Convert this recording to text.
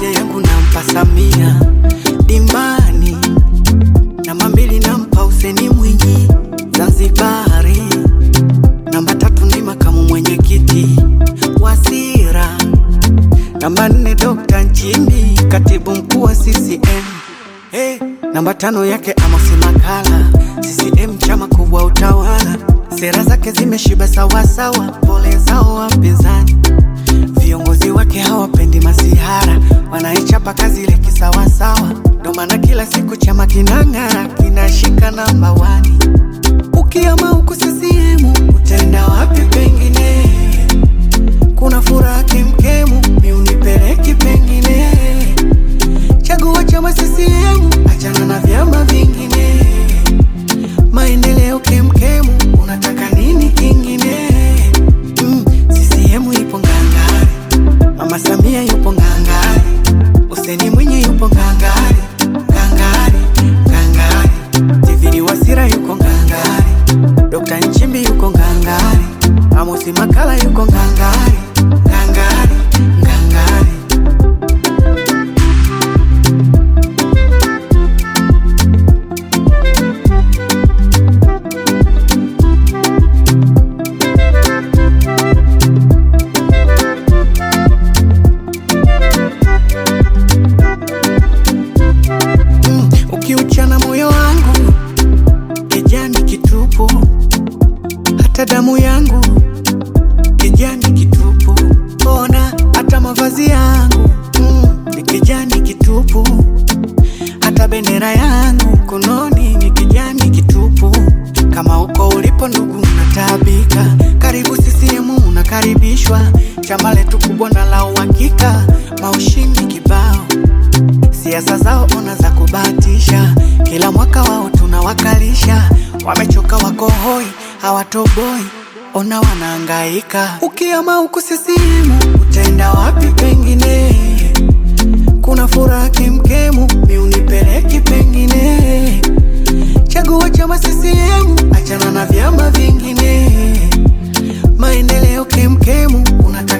moja yangu nampa Samia dimbani, namba mbili nampa Huseni Mwinyi Zanzibari, namba tatu ni makamu mwenyekiti Wasira, namba nne Dr. Nchimbi katibu mkuu wa CCM. Hey, namba tano yake Amosi Makala CCM chama kubwa utawala, sera zake zimeshiba sawasawa, pole zao wapinzani Viongozi wake hawapendi masihara, wanaichapa kazi ile kisawasawa. Ndo maana kila siku chama kinang'ara, kinashika namba wani. Ukiama huku CCM utaenda wapi pengine? Kuna furaha kemkemu, mi unipeleki pengine. Chagua chama CCM, achana na vyama vingine. Maendeleo kemkemu, unataka nini kingine? Mm, CCM ipo ngangari, Mama Samia yupo ngangari, Hussein Mwinyi yupo ngangari, ngangari, ngangari, Tivini Wasira yuko ngangari, Dr. Nchimbi yuko ngangari, Amosi Makala yuko ngangari, ngangari, ngangari. Mm, ukiuchana moyo wangu kijani kitupu, hata damu yangu kijani kitupu, ona hata mavazi yangu mm, ni kijani kitupu, hata bendera yangu mkononi ni kijani kitupu. Kama uko ulipo ndugu, unataabika, karibu CCM, unakaribishwa chama letu kubwa na la uhakika, maushindi kibao siasa zao ona za kubahatisha, kila mwaka wao tunawakalisha. Wamechoka wako hoi, hawatoboi, ona wanahangaika. Ukiama huku CCM utaenda wapi pengine? Kuna furaha kemkemu, mi unipeleki pengine. Chagua chama CCM, achana na vyama vingine. Maendeleo kemkemu, unataka